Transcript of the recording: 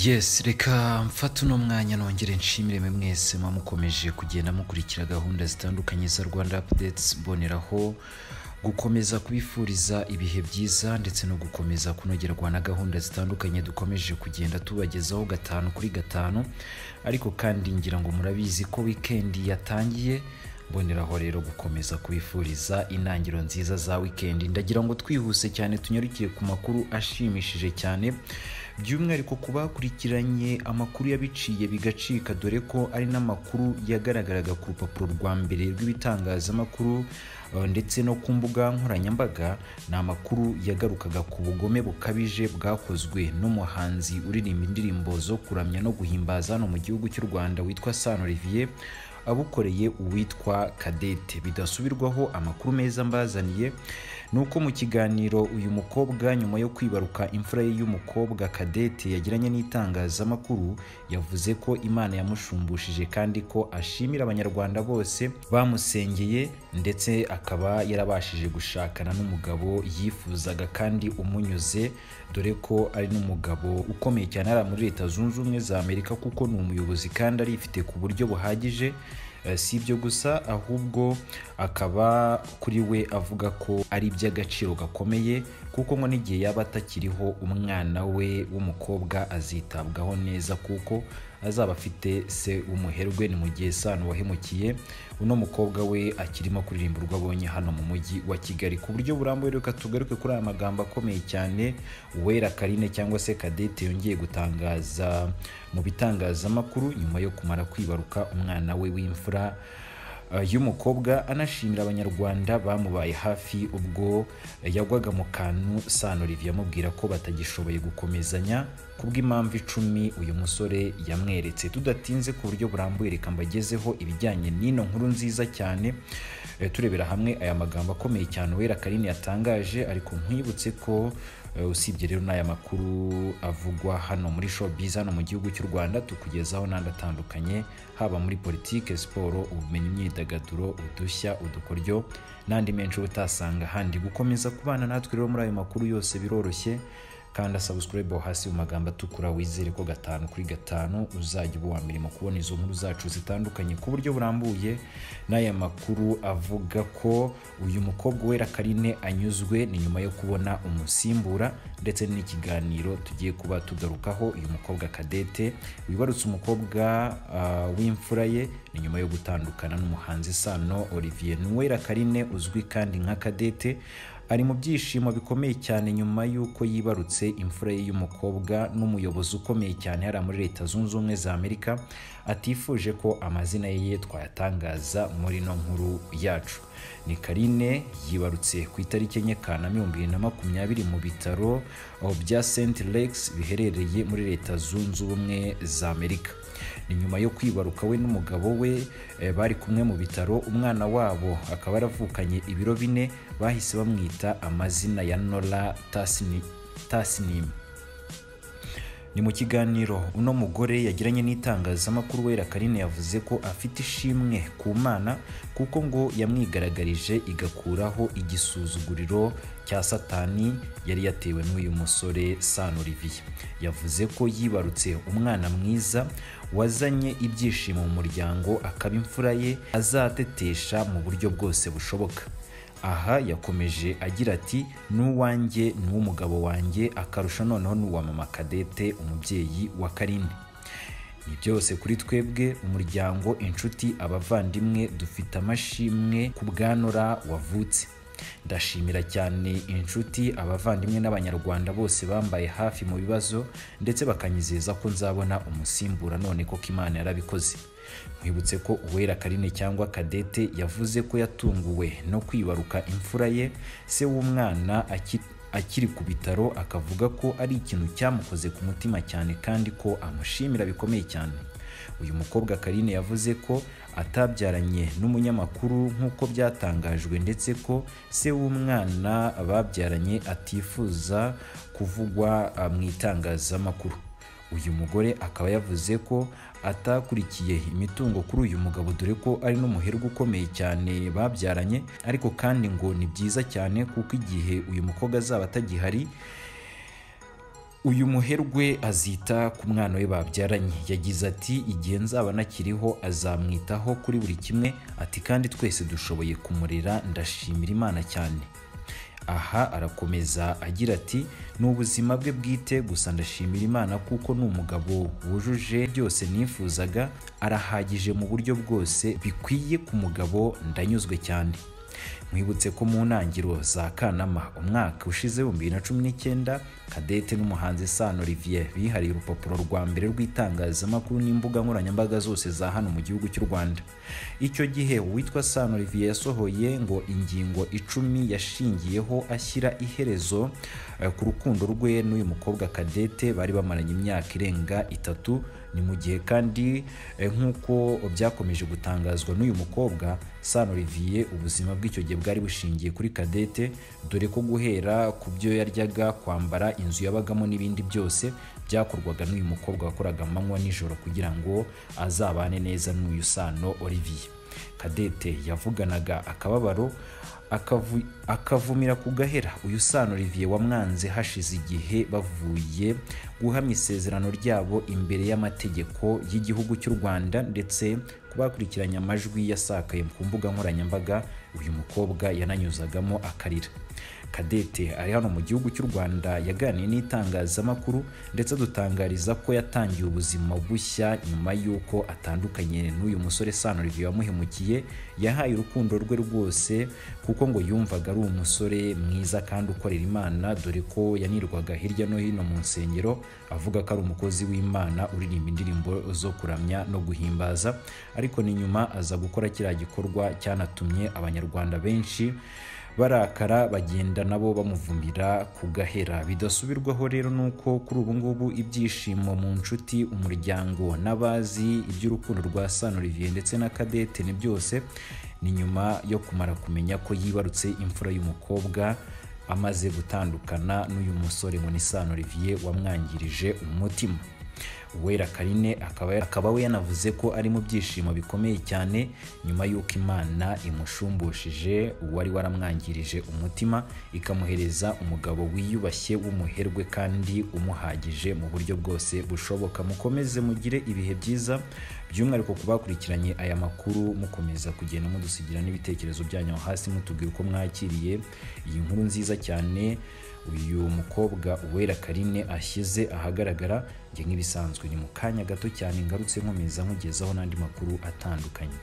yesi reka mfate uno mwanya nongere nshimire mwe mwese muba mukomeje kugenda mukurikira gahunda zitandukanye za rwanda apudetsi mboneraho gukomeza kubifuriza ibihe byiza ndetse no gukomeza kunogerwa na gahunda zitandukanye dukomeje kugenda tubagezaho gatanu kuri gatanu ariko kandi ngira ngo murabizi ko wikendi yatangiye mboneraho rero gukomeza kubifuriza intangiro nziza za wikendi ndagira ngo twihuse cyane tunyarukire ku makuru ashimishije cyane by'umwihariko ku bakurikiranye amakuru yabiciye bigacika dore ko ari n'amakuru yagaragaraga ku rupapuro rwa mbere rw'ibitangazamakuru eh, ndetse no ku mbuga nkoranyambaga ni amakuru yagarukaga ku bugome bukabije bwakozwe n'umuhanzi uririmba indirimbo zo kuramya no guhimbaza hano mu gihugu cy'u rwanda witwa san olivier abukoreye uwitwa kadete bidasubirwaho amakuru meza mbazaniye ni uko mu kiganiro uyu mukobwa nyuma yo kwibaruka imfura ye y'umukobwa kadete yagiranye n'itangazamakuru yavuze ko imana yamushumbushije kandi ko ashimira abanyarwanda bose bamusengeye ndetse akaba yarabashije gushakana n'umugabo yifuzaga kandi umunyuze dore ko ari n'umugabo ukomeye cyane ari muri leta zunze ubumwe za amerika kuko ni umuyobozi kandi arifite ku buryo buhagije Eh, si ibyo gusa ahubwo akaba kuri we avuga ko ari iby'agaciro gakomeye kuko ngo n'igihe yaba atakiriho umwana we w'umukobwa azitabwaho neza kuko azaba afite se w'umuherwe ni mu gihe sano wahemukiye uno mukobwa we akirimo kuririmba urwo abonye hano mu mujyi wa kigali ku buryo burambuye reka tugaruke kuri aya magambo akomeye cyane uwera karine cyangwa se kadete yongeye gutangaza mu bitangazamakuru nyuma yo kumara kwibaruka umwana we w'imfura eh, y'umukobwa anashimira abanyarwanda bamubaye hafi ubwo yagwaga mu kantu sano olivier amubwira ko batagishoboye gukomezanya kubw'impamvu icumi uyu musore yamweretse tudatinze ku buryo burambuye reka mbagezeho ibijyanye n'ino nkuru nziza cyane Eh, turebera hamwe aya magambo akomeye cyane uwera karine yatangaje ariko nkwibutse ko eh, usibye rero n'aya makuru avugwa hano muri showbiz hano mu gihugu cy'u rwanda tukugezaho n'andi atandukanye haba muri politike siporo ubumenyi imyidagaduro udushya udukoryo n'andi menshi uba utasanga ahandi gukomeza kubana natwe rero muri ayo makuru yose biroroshye kanda sabusikarayibu aho hasi mu magambo atukura wizere ko gatanu kuri gatanu uzajya uba uwa mbere mu kubona izo nkuru zacu zitandukanye ku buryo burambuye n'aya makuru avuga ko uyu mukobwa wera karine anyuzwe ni nyuma yo kubona umusimbura ndetse n'ikiganiro tugiye kuba tugarukaho uyu mukobwa kadete wibarutse umukobwa ah, w'imfura ye ni nyuma yo gutandukana n'umuhanzi sano olivier nuwera karine uzwi kandi nka kadete ari mu byishimo bikomeye cyane nyuma y'uko yibarutse imfura ye y'umukobwa n'umuyobozi ukomeye cyane hariya muri leta zunze ubumwe za amerika atifuje ko amazina ye twayatangaza muri ino nkuru yacu ni karine yibarutse ku itariki enye kanama ibihumbi bibiri na makumyabiri mu bitaro aho bya st lakes biherereye muri leta zunze ubumwe za amerika ni nyuma yo kwibaruka we n'umugabo we eh, bari kumwe mu bitaro umwana wabo akaba yaravukanye ibiro bine bahise bamwita amazina ya nora Tasni- tasnim ni mu kiganiro uno mugore yagiranye n'itangazamakuru wera karine yavuze ko afite ishimwe ku mana kuko ngo yamwigaragarije igakuraho igisuzuguriro cya satani yari yatewe n'uyu musore san olivier yavuze ko yibarutse umwana mwiza wazanye ibyishimo mu muryango akaba imfura ye azatetesha mu buryo bwose bushoboka aha yakomeje agira ati n'uwanjye n'uw'umugabo wanjye akarusha noneho n'uwa mama kadete umubyeyi wa karine ni byose kuri twebwe umuryango inshuti abavandimwe dufite amashimwe ku bwanora wavutse ndashimira cyane inshuti abavandimwe n'abanyarwanda bose bambaye hafi mu bibazo ndetse bakanyizeza ko nzabona umusimbura none koko imana yarabikoze nkwibutse ko uwera karine cyangwa kadete yavuze ko yatunguwe no kwibaruka imfura ye se w'umwana aki- akiri ku bitaro akavuga ko ari ikintu cyamukoze ku mutima cyane kandi ko amushimira bikomeye cyane uyu mukobwa karine yavuze ko atabyaranye n'umunyamakuru nk'uko byatangajwe ndetse ko se w'umwana babyaranye atifuza kuvugwa ah, mu itangazamakuru uyu mugore akaba yavuze ko atakurikiye imitungo kuri uyu mugabo dore ko ari n'umuherwe ukomeye cyane babyaranye ariko kandi ngo ni byiza cyane kuko igihe uyu mukobwa azaba atagihari uyu muherwe azita ku mwana we babyaranye yagize ati igihe nzaba nakiriho azamwitaho kuri buri kimwe ati kandi twese dushoboye kumurera ndashimira imana cyane aha arakomeza agira ati ni ubuzima bwe bwite gusa ndashimira imana kuko ni umugabo wujuje byose nifuzaga arahagije mu buryo bwose bikwiye ku mugabo ndanyuzwe cyane mwibutse ko mu ntangiriro za kanama umwaka ushize bibiri na cumi n'icyenda kadete n'umuhanzi sano olivier bihariye urupapuro rwa mbere rw'itangazamakuru n'imbuga nkoranyambaga zose za hano mu gihugu cy'u rwanda icyo gihe uwitwa sano olivier yasohoye ngo ingingo icumi yashingiyeho ashyira iherezo eh, ku rukundo rwe n'uyu mukobwa kadete bari bamaranye imyaka irenga itatu ni mu gihe kandi eh, nk'uko byakomeje gutangazwa n'uyu mukobwa sano olivier ubuzima bw'icyo gihe bwari bushingiye kuri kadete dore ko guhera ku byo yaryaga kwambara inzu yabagamo n'ibindi byose byakorwaga n'uyu mukobwa wakoraga amanywa nijoro kugira ngo azabane neza n'uyu sano olivier kadete yavuganaga akababaro akavu- akavumira ku gahera uyu sano olivier wamwanze hashize igihe bavuye guhamya isezerano ryabo imbere y'amategeko y'igihugu cy'u rwanda ndetse ku bakurikiranye amajwi yasakaye ku mbuga nkoranyambaga uyu mukobwa yananyuzagamo akarira kadete ari hano mu gihugu cy'u rwanda yaganiye n'itangazamakuru ndetse adutangariza ko yatangiye ubuzima bushya nyuma y'uko atandukanye n'uyu musore sano olivier wamuhemukiye yahaye urukundo rwe rwose kuko ngo yumvaga ari umusore mwiza kandi ukorera imana dore ko yanirwaga hirya no hino mu nsengero avuga ko ari umukozi w'imana uririmba indirimbo zo kuramya no guhimbaza ariko ni nyuma aza gukora kiriya gikorwa cyanatumye abanyarwanda benshi barakara bagenda nabo bamuvumira ku gahera bidasubirwaho rero ni uko kuri ubu ngubu ibyishimo mu nshuti umuryango n'abazi iby'urukundo rwa sano olivier ndetse na kadete ni byose ni nyuma yo kumara kumenya ko yibarutse imfura y'umukobwa amaze gutandukana n'uyu musore ngo ni sano olivier wamwangirije umutima uwera karine akaba, akaba we yanavuze ko ari mu byishimo bikomeye cyane nyuma y'uko imana imushumbushije uwari waramwangirije umutima ikamuhereza umugabo wiyubashye w'umuherwe kandi umuhagije mu buryo bwose bushoboka mukomeze mugire ibihe byiza by'umwihariko ku bakurikiranye aya makuru mukomeza kugenda mudusigira n'ibitekerezo byanyu aho hasi mutubwira uko mwakiriye iyi nkuru nziza cyane uyu mukobwa uwera karine ashyize ahagaragara njye nk'ibisanzwe ni mu kanya gato cyane ngarutse nkomeza nkugezaho n'andi makuru atandukanye